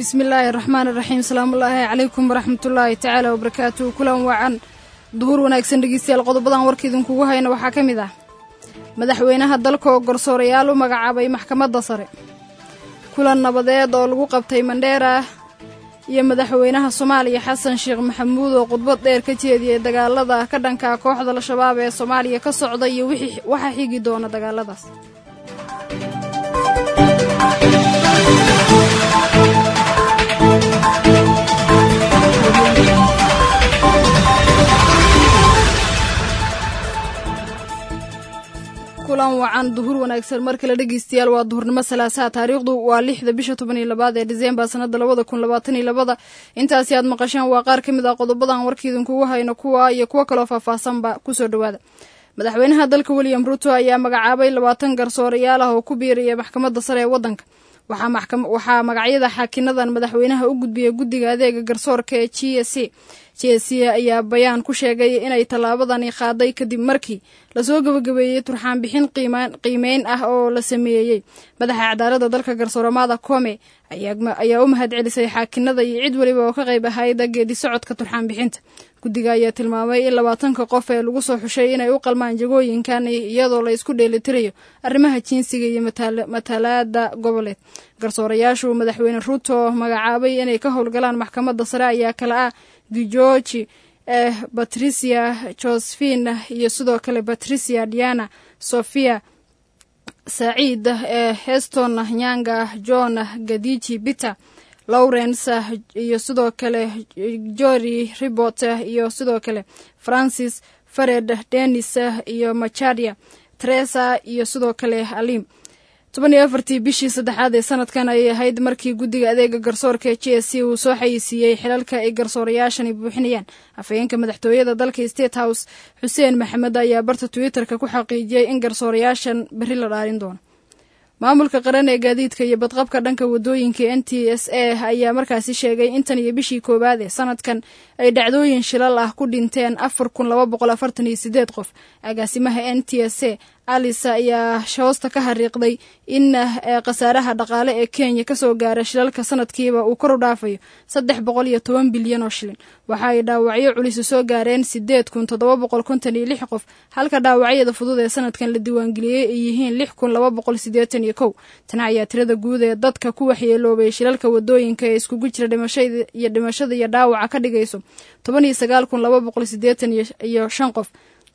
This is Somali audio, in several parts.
bismillaahi raxmaan iraxiim salaamullaahi calaykum waraxmatullaahi tacaala wabarakaatu kulan wacan duhur wanaagsan dhegeystayaal qodobadan warka idinkugu hayna waxaa ka mid ah madaxweynaha dalka oo garsoorayaal u magacaabay maxkamadda sare kulan nabadeed oo lagu qabtay mandheera iyo madaxweynaha soomaaliya xasan sheekh maxamuud oo khudbad dheer ka jeediyey dagaalada ka dhanka kooxda al-shabaab ee soomaaliya ka socda iyo waxa xigi doona dagaaladaas kulan wacan duhur wanaagsan mar kale dhegeystayaal waa duhurnimo salaasaha taariikhdu waa lixda bisha toban iyo labaad ee diseembar sanada labada kun labaatan iyo labada intaasi aad maqasheen waa qaar ka mid ah qodobadan warka idinkugu hayno kuwa iyo kuwo kaloo faahfaahsanba kusoo dhowaada madaxweynaha dalka william ruto ayaa magacaabay labaatan garsoorayaal ah oo ku biiraya maxkamadda sare ee waddanka waxaa magacyada xaakinadan madaxweynaha u gudbiyay guddiga adeega garsoorka ee g s c g s c ayaa bayaan ku sheegay inay tallaabadani qaaday kadib markii lasoo gabagabeeyey turxaan bixin qiimeyn ah oo la sameeyey madaxa cadaaladda dalka garsooramaada kome ayaa u mahad celisay xaakinada iyo cid weliba oo ka qayb ahayda geedi socodka turxaan bixinta guddiga ayaa tilmaamay in labaatanka qof ee lagu soo xushay inay u qalmaan jagooyinkan iyadoo la isku dheelitirayo arrimaha jinsiga iyo matalaada goboleed garsoorayaashu madaxweyne ruto magacaabay inay ka howlgalaan maxkamadda sare ayaa kale ah giorgi eh patricia josephine iyo sidoo kale patricia diana sofia saciid ee heston nyanga john gadiji peter lawrence iyo sidoo kale jory ribot iyo sidoo kale francis fared denis iyo macharia teresa iyo sidoo kale alim toban iyo afartii bishii saddexaad ee sanadkan ayay ahayd markii guddiga adeega garsoorka ee g s c uu soo xayeysiiyey xilalka ay garsoorayaashani buuxinayaan afhayeenka madaxtooyada dalka state house xuseen maxamed ayaa barta twitter-ka ku xaqiijiyey in garsoorayaashan berri la dhaarin doono maamulka qaran ee gaadiidka iyo badqabka dhanka wadooyinka n t s a ayaa markaasi sheegay intan iyo bishii koowaad ee sanadkan ay dhacdooyin shilal ah ku dhinteen afar kun laba boqol afartan iyo sideed qof agaasimaha n t s a alisa ayaa hoosta ka hariiqday in khasaaraha dhaqaale ee kenya kasoo gaara shilalka sanadkiiba uu kor u dhaafayo saddex boqol iyo toban bilyan oo shilin waxa ay dhaawacyo culisi soo gaareen sideed kun toddoba boqol konton iyo lix qof halka dhaawacyada fudud ee sanadkan la diiwaangeliyey ay yihiin lix kun laba boqol sideetan iyo kow tani ayaa tirada guud ee dadka ku waxyeeloobay shilalka wadooyinka ee iskugu jira dhimashada iyo dhimashada iyo dhaawaca ka dhigayso toban iyo sagaal kun laba boqol sideetan iyo shan qof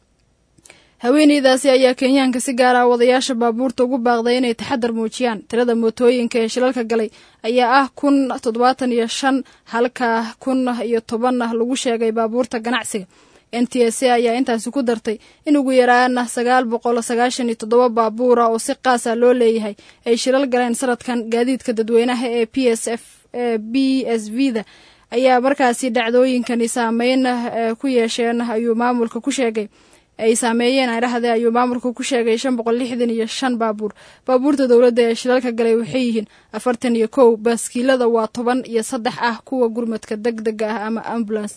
haweeneydaasi ayaa kenyaanka si gaara wadayaasha baabuurta ugu baaqday inay taxadar muujiyaan tirada mootooyinka ee shilalka galay ayaa ah kun toddobaatan iyo shan halka kun iyo toban lagu sheegay baabuurta ganacsiga n t s a ayaa intaasi ku dartay in ugu yaraana sagaal boqol sagaashan iyo toddoba baabuura oo si qaasa loo leeyahay ay shilal galeen sanadkan gaadiidka dadweynaha ee p s f b s v da ayaa markaasi dhacdooyinkani saameyn ku yeesheen ayuu maamulka ku sheegay ay saameeyeen aydhahde ayuu maamulka ku sheegay shan boqol lixdan iyo shan baabuur baabuurta dowladda ee shilalka galay waxay yihiin afartan iyo kow baaskiilada waa toban iyo saddex ah kuwa gurmadka deg dega ah ama ambulance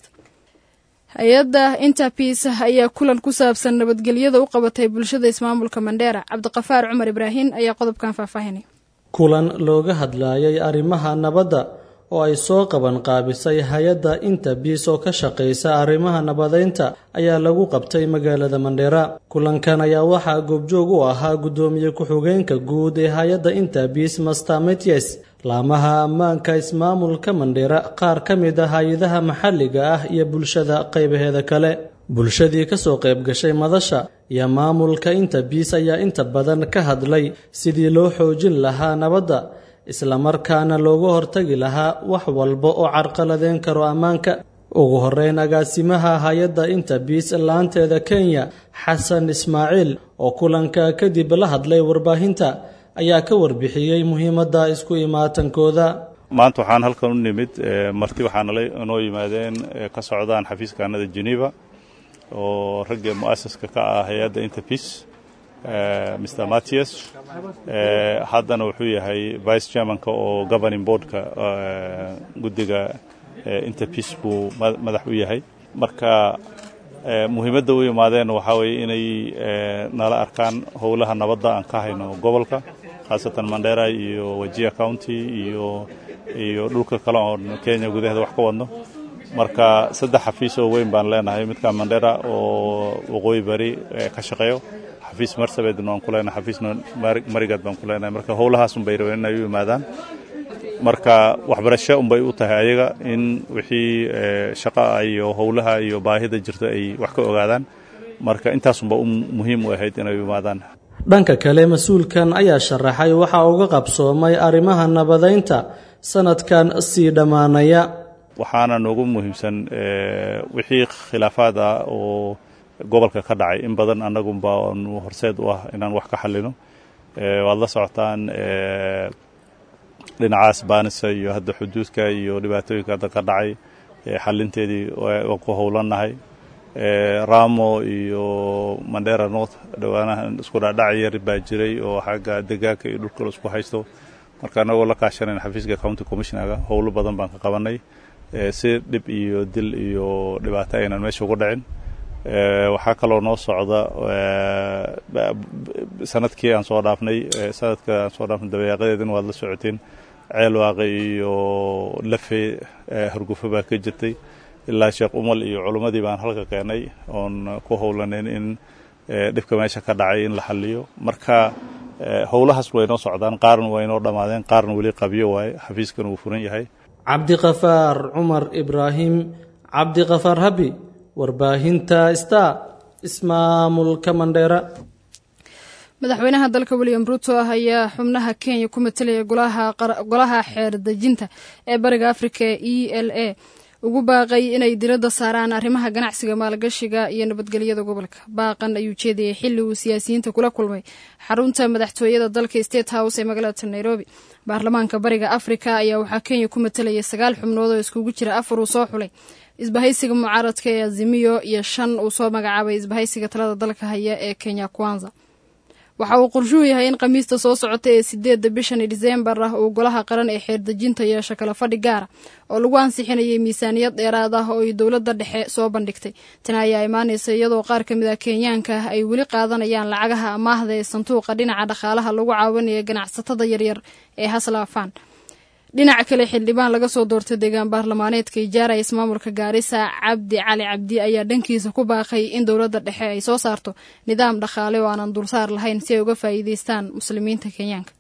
hay-adda interpeace ayaa kulan ku saabsan nabadgelyada u qabatay bulshada ismaamulka mandheera cabdiqafaar cumar ibraahin ayaa qodobkan faahfaahinay kulan looga hadlayay arrimaha nabadda oo ay soo qaban qaabisay hay-adda interbiis oo ka shaqaysa arrimaha nabadeynta ayaa lagu qabtay magaalada mandheera kulankan ayaa waxaa goobjoog u ahaa guddoomiye ku-xigeenka guud ee hay-adda interbiis master metyes laamaha ammaanka ismaamulka mandheera qaar ka mid a hay-adaha maxalliga ah iyo bulshada qaybaheeda kale bulshadii ka soo qayb gashay madasha iyo maamulka interbiis ayaa inta badan ka hadlay sidii loo xoojin lahaa nabadda islamarkaana looga hortagi lahaa wax walba oo carqaladeyn karo ammaanka ugu horeyn agaasimaha hay-adda interbiis laanteeda kenya xasan ismaaciil oo kulanka kadib la hadlay warbaahinta ayaa ka warbixiyey muhiimadda isku imaatankooda maanta waxaan halkan u nimid marti waxaana inoo yimaadeen ka socdaan xafiiskaanada geneva oo ragga mu'asaska ka ah hay-adda interbiis mr mattias haddana wuxuu yahay vice chairmanka oo governing boardka guddiga interpeace buu madax u yahay marka muhiimadda u imaadeen waxaa weeye inay nala arkaan howlaha nabadda aan ka hayno gobolka khaasatan mandera iyo wajia county iyo iyo dhulka kale oon kenya gudaheeda wax ka wadno marka saddex xafiis oo weyn baan leenahay midka mandera oo waqooyi bari ka shaqeeyo xafiis marsabedna waan ku leenahay xafiisna marigaad baan ku leenahay marka howlahaas unbay rabeen inay u yimaadaan marka waxbarasho unbay u tahay ayaga in wixii shaqa iyo howlaha iyo baahida jirta ay wax ka ogaadaan marka intaasunba muhiim u ahayd inay u yimaadaan dhanka kale mas-uulkan ayaa sharaxay waxa uga qabsoomay arrimaha nabadaynta sanadkan sii dhammaanaya waxaana noogu muhiimsan wixii khilaafaad ah oo gobolka ka dhacay in badan annagunba nu horseed u ah inaan wax ka xallino waad la socotaan dhinacaas baanisa iyo hadda xuduudka iyo dhibaatooyinka hadda ka dhacay xalinteedii waan ku howlannahay ramo iyo mandera north dhowaanahan isku dhaadhac yar baa jiray oo xagga degaanka iyo dhulka isku haysto marka annagoo la kaashanayn xafiiska county commissionaga howlo badan baan ka qabanay si dhib iyo dil iyo dhibaato aynan meesha ugu dhicin waxaa kaloo noo socda sanadkii aan soo dhaafnay sanadka aan soo dhaafnay dabayaaqadeedina waad la socoteen ceel waaqi iyo lafe hargufo baa ka jirtay ilaa sheekh umal iyo culummadii baan halka keenay oon ku howlanayn in dhibka meesha ka dhacay in la xaliyo marka howlahaas way noo socdaan qaarna way noo dhammaadeen qaarna weli qabyo waaye xafiiskan wuu furan yahay cabdiqafaar cumar ibraahim cabdiqafaar habi warbaahinta star ismaamulka mandheera madaxweynaha dalka william ruto ah ayaa xubnaha kenya ku matelaya golaha xeer dejinta ee bariga afrika e l a ugu baaqay inay diradda saaraan arrimaha ganacsiga maalgashiga iyo nabadgelyada gobolka baaqan ayuu jeedayay xilli uu siyaasiyiinta kula kulmay xarunta madaxtooyada dalka state house ee magaalada nairobi baarlamaanka bariga afrika ayaa waxaa kenya ku matelaya sagaal xubnood oo iskugu jira afar uu soo xulay isbahaysiga mucaaradka ee azimiyo iyo shan uu soo magacaabay isbahaysiga talada dalka haya ee kenya kwanza waxa uu qorshuhu yahay in khamiista soo socota ee sideedda bishani diseembar ah uu golaha qaran ee xeerdejinta yeesho kala fadhi gaara oo lagu ansixinayay miisaaniyad dheeraad ah oo ay dowladda dhexe soo bandhigtay tani ayaa imaanaysa iyadoo qaar ka mid ah kenyaanka ay weli qaadanayaan lacagaha amaahda ee sanduuqa dhinaca dhaqaalaha lagu caawinaya ganacsatada yaryar ee haslaafaan dhinaca kale xildhibaan laga soo doortay deegaan baarlamaaneedka ijaara ismaamulka gaarisa cabdi cali cabdi ayaa dhankiisa ku baaqay in dowladda dhexe ay soo saarto nidaam dhaqaale oo aanan dulsaar lahayn si ay uga faa'iideystaan muslimiinta kenyaanka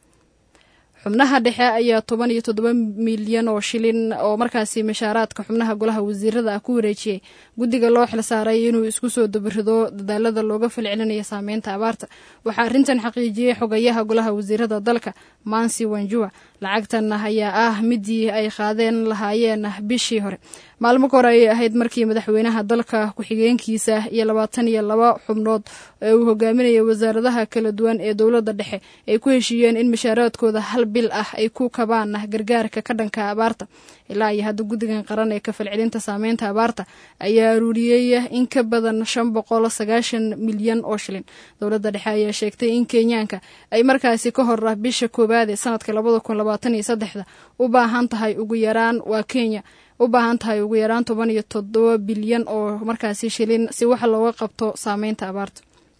xubnaha dhexe ayaa toban iyo toddoba milyan oo shilin oo markaasi mashaaraadka xubnaha golaha wasiirada ah ku wareejiyey guddiga loo xilsaaray inuu isku soo dabarido dadaalada looga falcelinaya saameynta abaarta waxaa arrintan xaqiijiyey xogayaha golaha wasiirada dalka mansi wanjua lacagtan ayaa ah midii ay qaadeen lahaayeen bishii hore maalmo ka hore ayay ahayd markii madaxweynaha dalka ku-xigeenkiisa iyo labaatan iyo laba xubnood ee uu hogaaminayay wasaaradaha kala duwan ee dowladda dhexe ay ku heshiiyeen in mashaaraadkooda hal bil ah ay ku kabaan gargaarka ka dhanka abaarta ilaa iyo hadda guddigan qaran ee ka falcelinta saameynta abaarta ayaa aruuriyey in ka badan shan boqol sagaashan milyan oo shilin dowladda dhexe ayaa sheegtay in kenyaanka ay markaasi ka hor ah bisha koowaad ee sanadka labada kun labaatan iyo saddexda u baahan tahay ugu yaraan waa kenya u baahan tahay ugu yaraan toban iyo toddoba bilyan oo markaasi shilin si wax looga qabto saameynta abaarta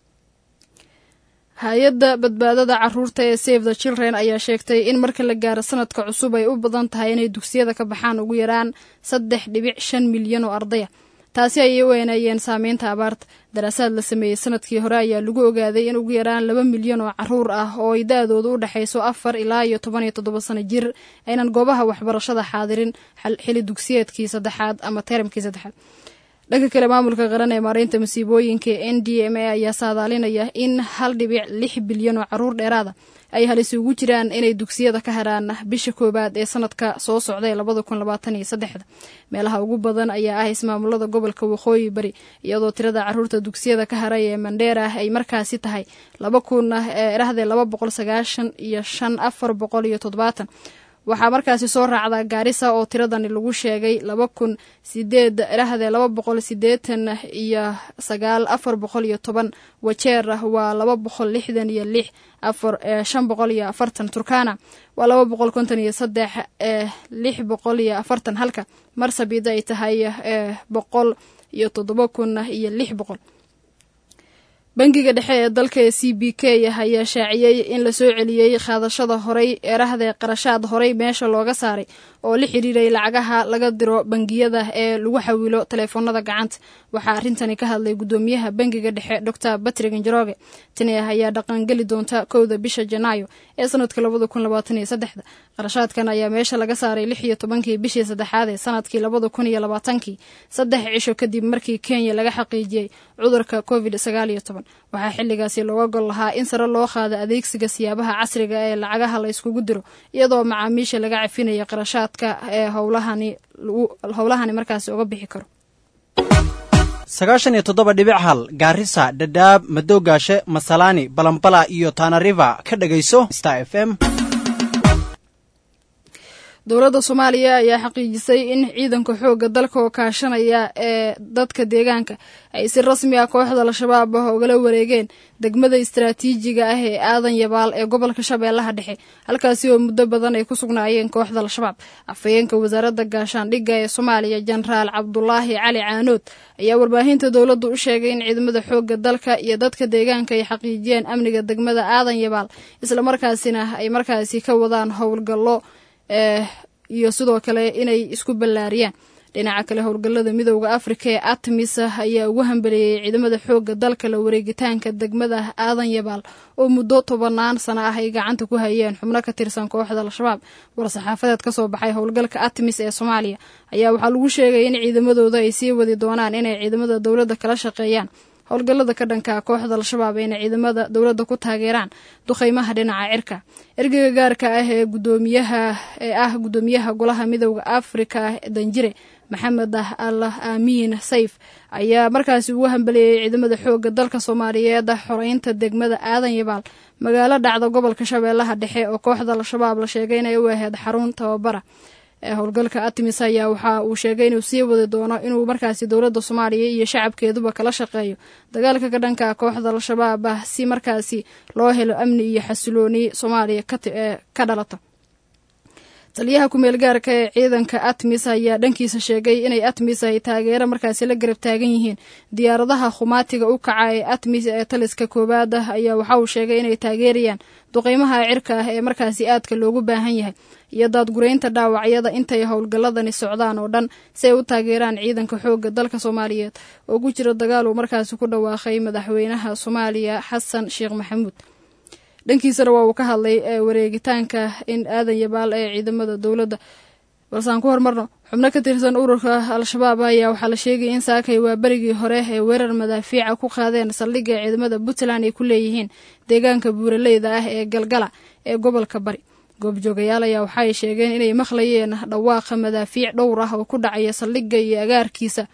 hay-adda badbaadada caruurta ee save the children ayaa sheegtay in marka la gaaro sanadka cusub ay u badan tahay inay dugsiyada ka baxaan ugu yaraan saddex dhibic shan milyan oo ardaya taasi ayay u weeneeyeen saameynta abaarta daraasaad la sameeyey sanadkii hore ayaa lagu ogaaday in ugu yaraan laba milyan oo caruur ah oo ay da-dooda u dhexayso afar ilaa iyo toban iyo toddoba sano jir aynan goobaha waxbarashada xaadirin xili dugsiyeedkii saddexaad ama teramkii saddexaad dhanka kale maamulka qaran ee maareynta masiibooyinka n d m a ayaa saadaalinaya in hal dhibic lix bilyan oo caruur dheeraada ay halisi ugu jiraan inay dugsiyada ka haraan bisha koowaad ee sanadka soo socda ee labada kun labaatan iyo saddexda meelaha ugu badan ayaa ah ismaamulada gobolka waqooyi bari iyadoo tirada caruurta dugsiyada ka haray ee mandheera ay markaasi tahay laba kun erahdee laba boqol sagaashan iyo shan afar boqol iyo toddobaatan waxaa markaasi soo raacda gaarisa oo tiradani lagu sheegay laba kun sideed erahdee laba boqol sideetan iyo sagaal afar boqol iyo toban wajeer waa laba boqol lixdan iyo lix afar shan boqol iyo afartan turkana waa laba boqol konton iyo saddex lix boqol iyo afartan halka marsabid ay tahay boqol iyo toddoba kun iyo lix boqol bangiga dhexe ee dalka ee c b k ayaa shaaciyey in la soo celiyey qaadashada horey eerahda qarashaad horey meesha looga saaray oo la xiriiray lacagaha laga diro bangiyada ee lagu xawilo taleefoonada gacanta waxaa arrintani ka hadlay gudoomiyaha bangiga dhexe dor batrig njoroge tani ayaa dhaqangeli doonta kowda bisha janaayo ee sanadka labada kun labaatan iyo saddexda qarashaadkan ayaa meesha laga saaray lix iyo tobankii bishii saddexaad ee sanadkii labada kun iyo labaatankii saddex cisho kadib markii kenya laga xaqiijiyey cudurka covid sagaal iyo toban waxaa xilligaasi looga gol lahaa in sare loo qaado adeegsiga siyaabaha casriga ee lacagaha la yskugu diro iyadoo macaamiisha laga cafinayo qarashaadka ee howlahani markaasi uga bixi karo sagaashan iyo toddoba dhibic hal gaarisa dhadhaab madoogaashe masalaani balambala iyo tanariva ka dhegayso star f m dowladda soomaaliya ayaa xaqiijisay in ciidanka xoogga dalka oo kaashanaya ee dadka deegaanka ay si rasmi ah kooxda al-shabaab ah ogala wareegeen degmada istaraatiijiga ah ee aadan yabaal ee gobolka shabeellaha dhexe halkaasi oo muddo badan ay ku sugnaayeen kooxda al-shabaab afhayeenka wasaaradda gaashaandhigga ee soomaaliya jenaraal cabdulaahi cali caanood ayaa warbaahinta dowladdu u sheegay in ciidamada xoogga dalka iyo dadka deegaanka ay xaqiijiyeen amniga degmada aadan yabaal islamarkaasina ay markaasi ka wadaan howlgallo iyo sidoo kale inay isku ballaariyaan dhinaca kale howlgallada midooda afrika ee atmis ayaa ugu hambeleeyey ciidamada xoogga dalka la wareegitaanka degmada aadan yabaal oo muddo tobanaan sano ah ay gacanta ku hayeen xubno ka tirsan kooxda al-shabaab war-saxaafadeed ka soo baxay howlgalka atmis ee soomaaliya ayaa waxaa lagu sheegay in ciidamadooda ay sii wadi doonaan inay ciidamada dowladda kala shaqeeyaan howlgallada ka dhanka kooxda al-shabaab ayna ciidamada dowladda ku taageeraan duqeymaha dhinaca cirka ergeyga gaarka ah ee gudoomiyaha ee ah guddoomiyaha golaha midooda afrika danjire maxamed al aamiin sayf ayaa markaasi ugu hambeleeyey ciidamada xoogga dalka soomaaliyeed xoreynta degmada aadan yabaal magaalo dhacda gobolka shabeellaha dhexe oo kooxda al-shabaab la sheegay inay u ahayd xarun tababara howlgalka atmis ayaa waxa uu sheegay inuu sii wadi doono inuu markaasi dowladda soomaaliya iyo shacabkeeduba kala shaqeeyo dagaalka ka dhanka kooxda al-shabaab ah si markaasi loo helo amni iyo xasilooni soomaaliya ka dhalata taliyaha ku-meel gaarka ee ciidanka atmis ayaa dhankiisa sheegay inay atmis ay taageero markaasi la garab taagan yihiin diyaaradaha khumaatiga u kaca ee atmis ee taliska koowaad ah ayaa waxa uu sheegay inay taageerayaan duqeymaha cirka ah ee markaasi aadka loogu baahan yahay iyo daadgureynta dhaawacyada intay howlgalladani socdaan oo dhan si ay u taageeraan ciidanka xoogga dalka soomaaliyeed oo ku jira dagaal uu markaasi ku dhawaaqay madaxweynaha soomaaliya xasan sheekh maxamuud dhankiisana waa uu ka hadlay wareegitaanka in aadan yabaal ee ciidamada dowladda balse aan ku hormarno xubno ka tirsan ururka al-shabaab ayaa waxaa la sheegaya in saakay waa berigii hore ee weerar madaafiica ku qaadeen saldhigga ciidamada puntland ay ku leeyihiin deegaanka buuraleyda ah ee galgala ee gobolka bari goobjoogayaal ayaa waxaay sheegeen inay maqlayeen dhawaaqa madaafiic dhowr ah oo ku dhacaya saldhigga iyo agaarkiisa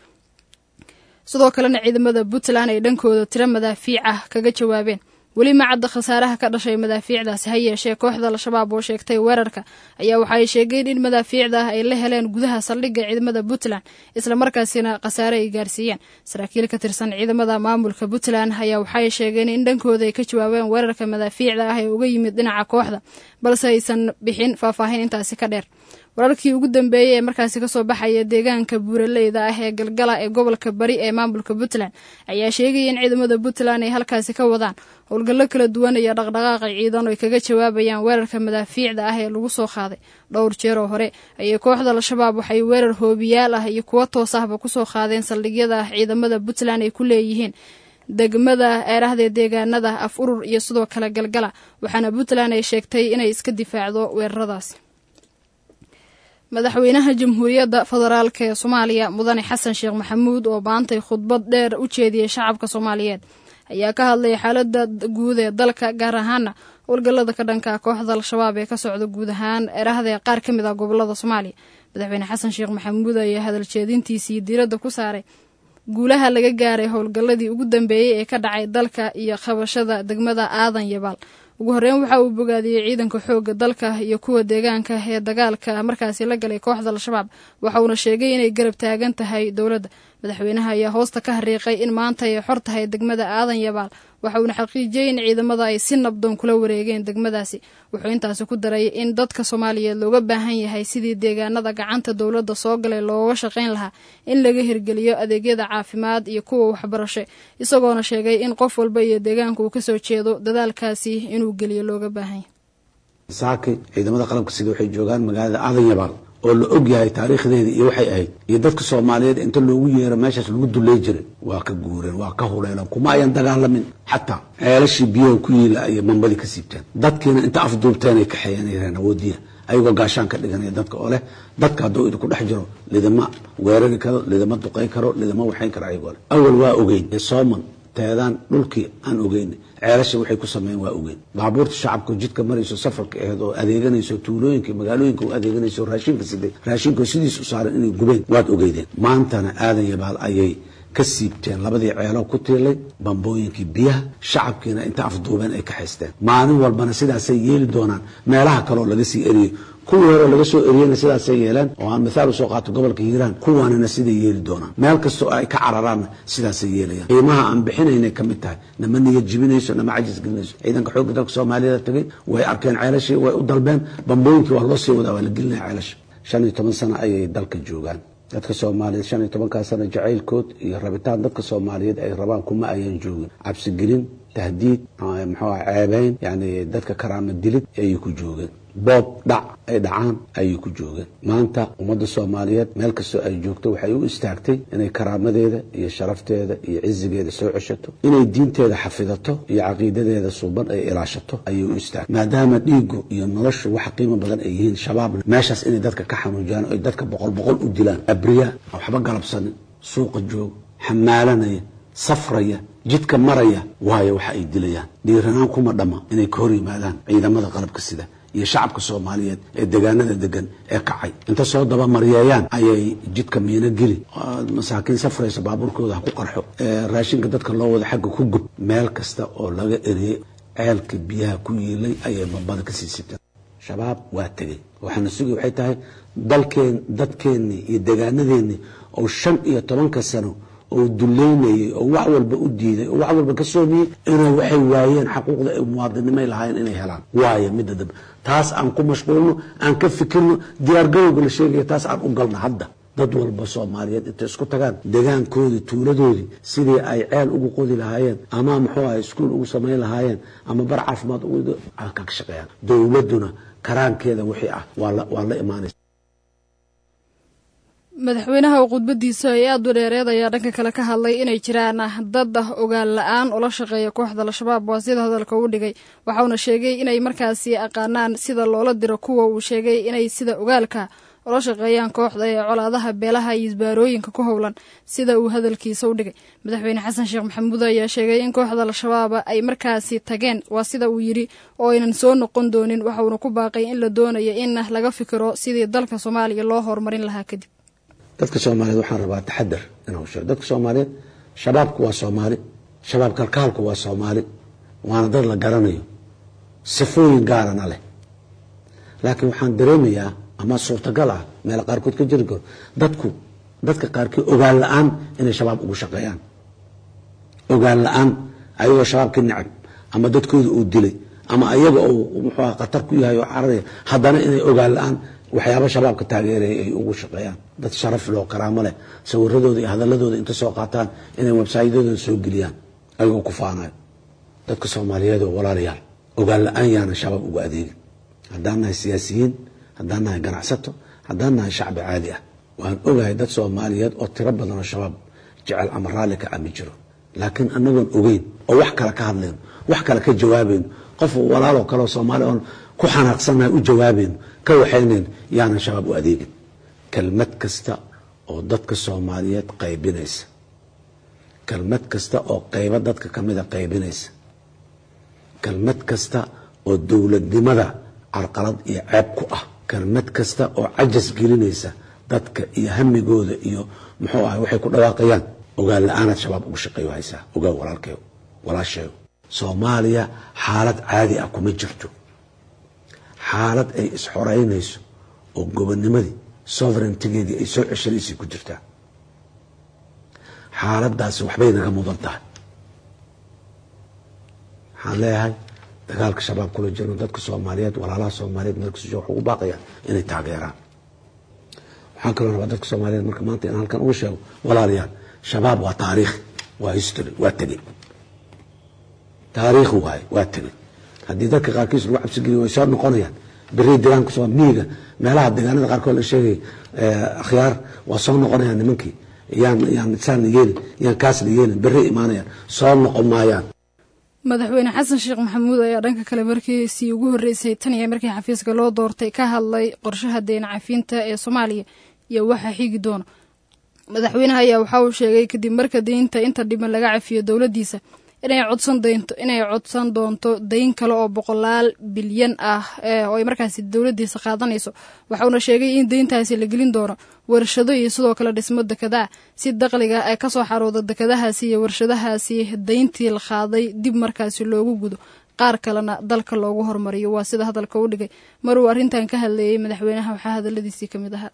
sidoo kalena ciidamada puntland ay dhankooda tiro madaafiic ah kaga jawaabeen weli ma cadda khasaaraha ka dhashay madaafiicdaasi ha yeeshee kooxda al-shabaab oo sheegtay weerarka ayaa waxa ay sheegeen in madaafiicda ah ay la heleen gudaha saldhigga ciidamada puntland islamarkaasina khasaare ay gaarsiiyeen saraakiil ka tirsan ciidamada maamulka puntland ayaa waxaay sheegeen in dhankooda ay ka jawaabeen weerarka madaafiicda ah ee uga yimid dhinaca kooxda balse aysan bixin faahfaahin intaasi ka dheer wararkii ugu dambeeyey ee markaasi kasoo baxaya deegaanka buuraleyda ah ee galgala ee gobolka bari ee maamulka puntland ayaa sheegaya in ciidamada puntland ay halkaasi ka wadaan howlgallo kala duwan iyo dhaqdhaqaaqa ciidan oo ay kaga jawaabayaan weerarka madaafiicda ah ee lagu soo qaaday dhowr jeer oo hore ayay kooxda al-shabaab waxay weerar hoobiyaal ah iyo kuwo toos ahba kusoo qaadeen saldhigyada ciidamada puntland ay ku leeyihiin degmada eerahdee deegaanada af urur iyo sidoo kale galgala waxaana puntland ay sheegtay inay iska difaacdo weeraradaasi madaxweynaha jamhuuriyadda federaalk ee soomaaliya mudane xasan sheekh maxamuud oo maantay khudbad dheer u jeediyey shacabka soomaaliyeed ayaa ka hadlay xaalada guud ee dalka gaar ahaana howlgallada ka dhanka kooxda al-shabaab ee ka socda guud ahaan erahdee qaar ka mid ah gobolada soomaaliya madaxweyne xasan sheekh maxamuud ayaa hadaljeedintiisii diiradda ku saaray guulaha laga gaaray howlgalladii ugu dambeeyey ee ka dhacay dalka iyo qabashada degmada aadan yabaal ugu horreyn waxa uu bogaadiyey ciidanka xoogga dalka iyo kuwa deegaanka ee dagaalka markaasi la galay kooxda al-shabaab waxa uuna sheegay inay garab taagan tahay dowladda madaxweynaha ayaa hoosta ka hariiqay in maanta ay xor tahay degmada aadan yabaal waxa uuna xaqiijiyey in ciidamada ay si nabdoon kula wareegeen degmadaasi wuxuu intaasi ku daray in dadka soomaaliyeed looga baahan yahay sidii deegaanada gacanta dowladda soo galay looga shaqayn lahaa in laga hirgeliyo adeegyada caafimaad iyo kuwa waxbarasho isagoona sheegay in qof walba iyo deegaanka uu kasoo jeedo dadaalkaasi inuu geliyo looga baahan yahay saaki ciidamada qalabka sida waxay joogaan magaalada aadan yabaal oo la og yahay taariikhdeeda iyo waxay ahayd iyo dadka soomaaliyeed inta loogu yeero meeshaas lagu dulay jiray waa ka guureen waa ka huleeleen kuma ayan dagaalamin xataa ceelashii biyaha ku yiila ayay mambadii ka siibteen dadkiina inta afduubteen ay kaxeeyanayeen awoodiya ayagoo gaashaan ka dhiganaya dadka oo leh dadka hadduu idinku dhex jiro lidama weerari karo lidama duqay karo lidama waxayn karo ayagoo leh awal waa ogeyn sooman teedaan dhulkii aan ogeyn ceelasha waxay ku sameeyeen waa ogeyn baabuurta shacabka jidka marayso safarka aheed oo adeeganayso tuulooyinka magaalooyinka u adeeganayso raashinka siday raashinka sidiis u saaran inay gubeen waad ogeydeen maantana aadan yabaal ayay ka siibteen labadii ceelo ku tiilay bambooyinkii biyaha shacabkiina inta afduubeen ay ka haysteen maalin walbana sidaasay yeeli doonaan meelaha kaleoo laga sii eriyey kuwii hore laga soo eriyeyna sidaasay yeeleen oo aan mithaal usoo qaato gobolka hiiraan kuwaanina siday yeeli doonaan meel kastoo ay ka cararaanna sidaasay yeelayaan qiimaha aan bixinaynay ka mid tahay nama niyad jibinayso nama cajis gelinayso ciidanka xoogga dalka soomaaliyada tagay way arkeen ceelashii way u dalbeen bambooyinkii waa loo sii wadaa waa la gelinaya ceelasha shan iyo toban sano ayay dalka joogaan dadka soomaaliyeed shan iyo tobankaa sano jacaylkood iyo rabitaan dadka soomaaliyeed ay rabaan kuma ayaan joogin cabsigelin tahdiid muxuu ah ceebeyn yani dadka karaama dilid ayay ku joogeen boob dhac ay dhacaan ayay ku joogeen maanta ummadda soomaaliyeed meel kastoo ay joogto waxay u istaagtay inay karaamadeeda iyo sharafteeda iyo cizigeeda soo ceshato inay diinteeda xafidato iyo caqiidadeeda suuban ay ilaashato ayay u istaagtay maadaama dhiigu iyo noloshu wax qiimo badan ay yihiin shabaabna meeshaas inay dadka ka xanuujiyaan oy dadka boqol boqol u dilaan abriya waxba galabsanin suuqa jooga xamaalanaya safraya jidka maraya waayo waxa ay dilayaan dhiiranaan kuma dhamma inay ka hor yimaadaan ciidamada qalabka sida iyo shacabka soomaaliyeed ee degaanada degan ee kacay inta soo dabamaryeeyaan ayay jidka miino geli masaakiin safraysa baabuurkooda ha ku qarxo raashinka dadka loo wada xagga ku gub meel kasta oo laga eriyey ceelka biyaha ku yiilay ayay bambada ka sii sibteen shabaab waa tegey waxaana sugi waxay tahay dalkeen dadkeennii iyo degaanadeennii oo shan iyo tobanka sano oo duleynayay oo wax walba u diiday oo wax walba ka soomiyey inay waxay waayeen xaquuqda ay muwaadinimay lahaayeen inay helaan waayo midda dambe taas aan ku mashquulno aan ka fikirno diyaargarowga la sheegaya taas aan u galno hadda dad walba soomaaliyeed intay isku tagaan degaankoodii tuuladoodii sidii ay ceel ugu qodi lahaayeen ama muxuu aha iskuol ugu samayn lahaayeen ama bar caafimaad ka shaqeeyaan dowladduna karaankeeda wixii ah waa la imaanaysa madaxweynaha oo khudbadiisa ay aada u dheereed ayaa dhanka kale ka hadlay inay jiraan dad ah ogaal la-aan ula shaqeeya kooxda al-shabaab waa sida hadalka u dhigay waxauna sheegay inay markaasi aqaanaan sida loola diro kuwa uu sheegay inay sida ogaalka ula shaqeeyaan kooxda ee colaadaha beelaha iyo isbaarooyinka ku howlan sida uu hadalkiisa u dhigay madaxweyne xasan sheekh maxamuud ayaa sheegay in kooxda al-shabaab ay markaasi tageen waa sida uu yidhi oo aynan soo noqon doonin waxauna ku baaqay in la doonayo in laga fikiro sidii dalka soomaaliya loo horumarin lahaa kadib dadka soomaaliyeed waxaan rabaa taxadar inuu sheego dadka soomaaliyeed shabaabku waa soomaali shabaab kalkaalku waa soomaali waana dad la garanayo sifooyin gaarana leh laakiin waxaan dareemayaa ama suurtagal ah meel qaarkood ka jiri karo dadku dadka qaarkii ogaan la-aan inay shabaab ugu shaqeeyaan ogaan la-aan ayagoo shabaabka necab ama dadkooda uu dilay ama ayaga uu muxuu khatar ku yahay oo cararaya haddana inay ogaan la-aan waxyaaba shabaabka taageeraya ay ugu shaqeeyaan dad sharaf loo karaamo leh sawiradooda iyo hadaladooda inta soo qaataan inay websaytyadooda soo geliyaan ayagoo ku faanayo dadka soomaaliyeed oo walaalayaal ogaan la-aan yaana shabaab ugu adeegin haddaan nahay siyaasiyiin haddaan nahay ganacsato haddaan nahay shacbi caadi ah waan ogahay dad soomaaliyeed oo tiro badan oo shabaab jecel ama raalli ka ami jiro laakiin anagoon ogeyn oo wax kale ka hadlayno wax kale ka jawaabayno qof walaaloo kaleoo soomaali oon ku xanaaqsannahay u jawaabayno ka waxaynayn yaanan shabaab u adeegin kelmad kasta oo dadka soomaaliyeed qaybinaysa kelmad kasta oo qaybo dadka kamida qaybinaysa kelmad kasta oo dowladnimada carqalad iyo ceeb ku ah kelmad kasta oo cajas gelinaysa dadka iyo hamigooda iyo muxuu ahay waxay ku dhawaaqayaan ogaan la-aanaad shabaab ugu shaqeeyo haysaa ogaan walaalkeyo walaasheego soomaaliya xaalad caadi ah kuma jirto xaalad ay isxoreynayso oo gobonimadii sovereigntigeedii ay soo ceshanaysay ku jirtaa xaaladaasi waxbay naga mudan tahay waxaan leeyahay dagaalka shabaab kula jirno dadka soomaaliyeed walaalaha soomaaliyeed meel kasta jooga waxu ugu baaqayaan inay taageeraan waxaan kaloo rabaa dadka soomaaliyeed marka maanta inaan halkan uga sheego walaalayaal shabaab waa taariikh waa history waa tegey taariikh waaye waa tegey haddii dadka qaarkiis lagu cabsigeliyo way soo noqonayaan beri deegaanka soo miyiga meelaha deegaanada qaarkood la sheegay akhyaar waa soo noqonayaan nimankii yaan yaan saan la yeelin yaan kaas la yeelin beri imaanayaan soo noqon maayaan madaxweyne xasan sheekh maxamuud ayaa dhanka kale markiisii ugu horreysay tan iyo markii xafiiska loo doortay ka hadlay qorshaha deen cafiinta ee soomaaliya iyo waxa xigi doona madaxweynaha ayaa waxa uu sheegay kadib marka deynta inta dhiban laga cafiyo dowladdiisa inay codsan doonto inay codsan doonto dayn kale oo boqolaal bilyan ah oo ay markaasi dowladdiisa qaadanayso waxauna sheegay in deyntaasi la gelin doono warshado iyo sidoo kale dhismo dekedaa si daqliga ay kasoo xarooda dekedahaasi iyo warshadahaasi dayntii la qaaday dib markaasi loogu gudo qaar kalena dalka loogu hormariyo waa sida hadalka u dhigay maruu arrintan ka hadleeyey madaxweynaha waxaa hadaladiisii kamid ahaa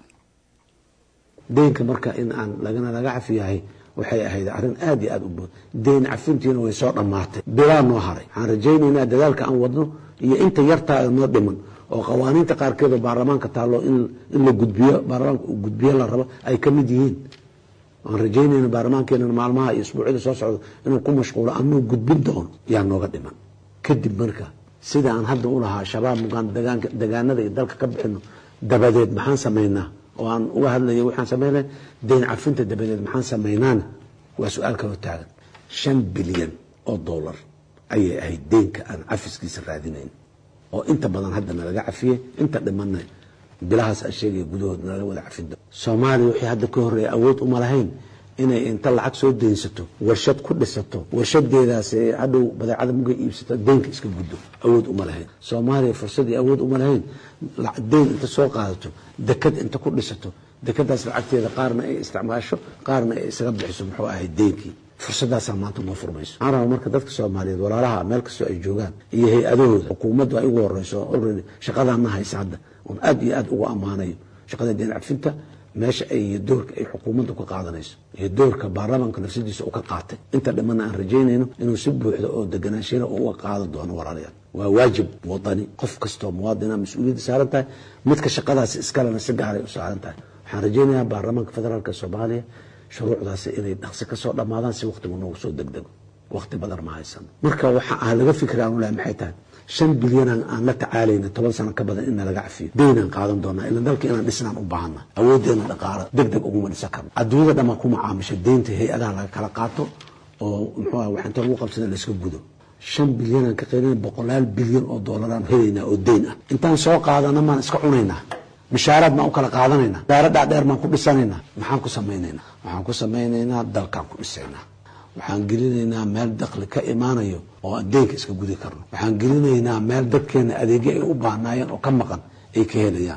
deynka marka in aan lagana laga cafiyahay waxay ahayd arrin aad iyo aad u bood deyn cafintiina way soo dhammaatay bilaa noo haray waxaan rajaynaynaa dadaalka aan wadno iyo inta yartaa noo dhiman oo qawaaniinta qaarkeedoo baarlamaanka taallo in la gudbiyo baarlamaanka uu gudbiyo la rabo ay ka mid yihiin waan rajaynayna baarlamaankeena maalmaha iyo isbuucyada soo socda inuu ku mashquulo anuu gudbin doono yaa nooga dhiman kadib marka sida aan hadda u lahaa shabaab mugaan degaanada iyo dalka ka bixino dabadeed maxaan samaynaa oo aan uga hadlaya waxaan sameynay deyn cafinta dabadeed maxaan samaynaana waa su-aal kaloo taagan shan bilyan oo dollar ayay ahayd deynka aan cafiskiisa raadinayn oo inta badan hadda nalaga cafiyey inta dhimanna bilahaas aan sheegaya gudahood nalaga wada cafido soomaaliya wixii hadda ka horreeya awood uma lahayn inay inta lacag soo deynsato warshad ku dhisato warshadeedaas hadhow badeecada mugay iibsato deynka iska guddo awood uma lahayn soomaaliya fursadii awood uma lahayn deyn inta soo qaadato dekad inta ku dhisato dekadaas lacagteeda qaarna ay isticmaasho qaarna ay isaga bixiso muxuu ahay deynkii fursadaasaa maanta uma furmayso waxaan rabaa marka dadka soomaaliyeed walaalaha meel kastoo ay joogaan iyo hay-adahooda xukuumaddu ay ugu horeyso already shaqadaana haysa hadda oon aad iyo aad ugu ammaanayo shaqada deyn cafinta meesha ay iyo doorka ay xukuumaddu ka qaadanayso iyo doorka baarlamaanka nafsadiisa uu ka qaatay inta dhimanna aan rajaynayno inuu si buuxda oo deganaanshiina uga qaadan doono walaalayaal waa waajib wadani qof kastoo muwaadina mas-uuliyadda saaran tahay midka shaqadaasi iskalena si gaaray u saaran tahay waxaan rajaynayaa baarlamaanka federaalk soomaaliya shuruucdaasi inay dhaqsi kasoo dhammaadaan si waqtigu noogu soo degdego waqti badan ma haysano marka waxa aan laga fikri aan ulahay maxay tahay shan bilyanaan aan la tacaalayna toban sano ka badan in nalaga cafiyo deynaan qaadan doonaa ila dalka inaan dhisnaan u baahana awoodeena dhaqaalo deg deg uguma dhisan karno adduunyada dhammaan ku macaamisha deynta hay-adaha laga kala qaato oo muxuu ah waxinta lagu qabsada layska gudo shan bilyanaan ka qaylina boqolaal bilyan oo doolaraan helaynaa oo deyn ah intaan soo qaadana maan iska cunaynaa mishaaraad maan u kala qaadanaynaa daaro dhaadheer maan ku dhisanaynaa maxaan ku samaynaynaa waxaan ku samaynaynaa dalkaan ku dhisaynaa waxaan gelinaynaa meel dakli ka imaanayo oo aan deynka iska gudi karno waxaan gelinaynaa meel dadkeena adeegyo ay u baahnaayeen oo ka maqan ay ka helayaan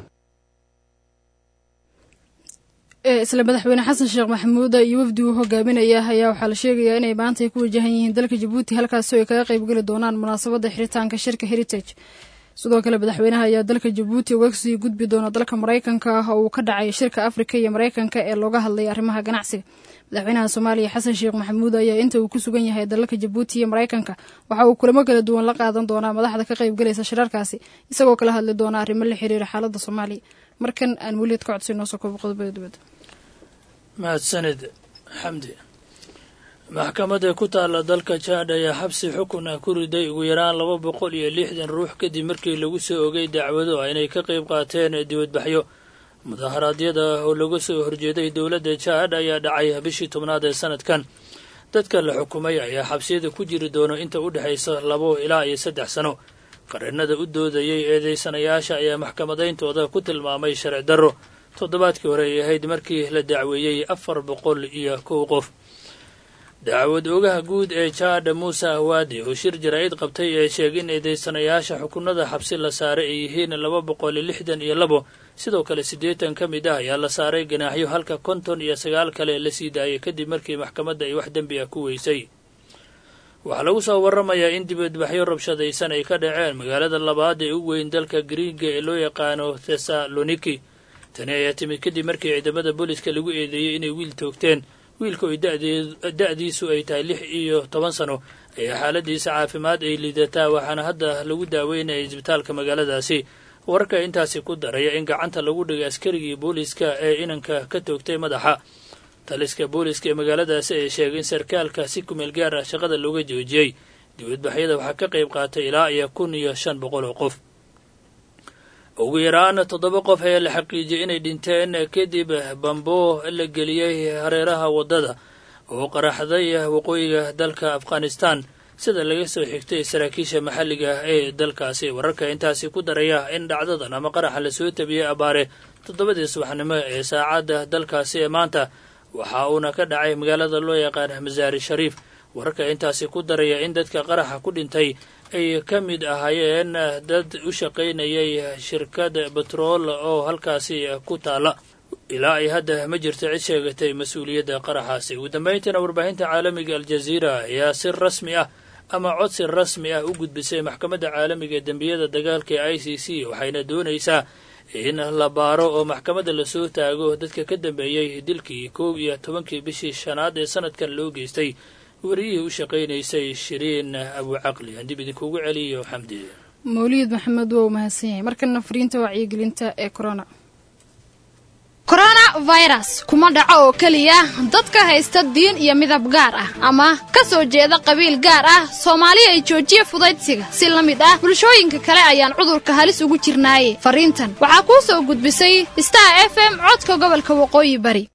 isla madaxweyne xasan sheekh maxamuud iyo wafdi uu hogaaminaya ayaa waxaa la sheegayaa inay maanta ay ku wajahan yihiin dalka jabuuti halkaasi ay kaga qaybgeli doonaan munaasabadda xiritaanka shirka heritage sidoo kale madaxweynaha ayaa dalka jabuuti uga sii gudbi doona dalka maraykanka ah oo uu ka dhacay shirka afrika iyo maraykanka ee looga hadlay arrimaha ganacsiga madaxweynaha soomaaliya xasan sheekh maxamuud ayaa inta uu ku sugan yahay dalalka jabuuti iyo maraykanka waxa uu kulamo kala duwan la qaadan doonaa madaxda ka qaybgalaysa shirarkaasi isagoo kala hadli doona arrimo la xiriira xaaladda soomaaliya markan aan weliad ka codsi noo soo koobo qodobada dibadda mahadsanid xamdi maxkamadda ku taalla dalka jaad ayaa xabsi xukun ah ku riday ugu yaraan laba boqol iyo lixdan ruux kadib markii lagu soo ogay dacwado ah inay ka qayb qaateen dibadbaxyo mudaharaadyada oo laga soo horjeeday dowladda jaad ayaa dhacay bishii tobnaad ee sanadkan dadka la xukumay ayaa xabsiyada ku jiri doono inta u dhexaysa labo ilaa iyo saddex sano qareenada u doodayay eedeysanayaasha ayaa maxkamadayntooda ku tilmaamay sharci darro toddobaadkii hore ay ahayd markii la dacweeyey afar boqol iyo kow qof dacwad oogaha guud ee jaadha muuse ahwaadi oo shir jaraa'id qabtay ee sheegay in eedeysanayaasha xukunada xabsi la saaray ay yihiin laba boqol lixdan iyo labo sidoo kale siddeetan ka mid ah ayaa la saaray ganaaxyo halka konton iyo sagaal kale la sii daayay kadib markii maxkamadda ay wax dembi ah ku weysay waxaa lagu soo warramayaa in dibadbaxyo rabshadaysan ay ka dhaceen magaalada labaad ee u weyn dalka griiga ee loo yaqaano thessaloniki tani ayaa timid kadib markii ciidamada booliska lagu eedeeyey inay wiil toogteen wiilka oy da-diisu ay tahay lix iyo toban sano ayaa xaaladiisa caafimaad ay liidataa waxaana hadda lagu daaweynaya isbitaalka magaaladaasi wararka intaasi ku daraya in gacanta lagu dhigay askarigii booliiska ee inanka ka toogtay madaxa taliska booliiska ee magaaladaasi ay sheegay in sarkaalka si kumeel gaar ah shaqada looga joojiyey dibadbaxyada waxaa ka qayb qaatay ilaa iyo kun iyo shan boqol oo qof ugu yaraan toddoba qof ayaa la xaqiijiyey inay dhinteen kadib bambo la geliyey hareeraha waddada oo qaraxday waqooyiga dalka afghanistan sida laga soo xigtay saraakiisha maxalliga ee dalkaasi wararka intaasi ku daraya in dhacdadan ama qaraxa lasoo tabiyey abaare toddobadii subaxnimo ee saacadda dalkaasi ee maanta waxa uuna ka dhacay magaalada loo yaqaan masaari shariif wararka intaasi ku daraya in dadka qaraxa ku dhintay ay ka mid ahaayeen dad u shaqaynayay shirkad betrool oo halkaasi ku taala ilaa ay hadda ma jirto cid sheegatay mas-uuliyadda qaraxaasi ugu dambayntiina warbaahinta caalamiga aljaziira ayaa si rasmi ah ama codsi rasmi ah u gudbisay maxkamadda caalamiga ee dembiyada dagaalka ee i c c waxayna doonaysaa in la baaro oo maxkamadda lasoo taago dadka ka dambeeyey dilkii koob iyo tobankii bishii shanaad ee sanadkan loo geystay wariyihii u shaqaynaysay shiriin abucaqli aan dib idinkugu celiyo xamdi mawliid maxamed waa u mahadsan yahay markana fariinta wacyigelinta ee corona coronavirus kuma dhaco oo keliya dadka haysta diin iyo midab gaar ah ama ka soo jeeda qabiil gaar ah soomaali ay joojiya fudaydsiga si la mid ah bulshooyinka kale ayaan cudurka halis ugu jirnaaye fariintan waxaa kuu soo gudbisay star f m codka gobolka waqooyi bari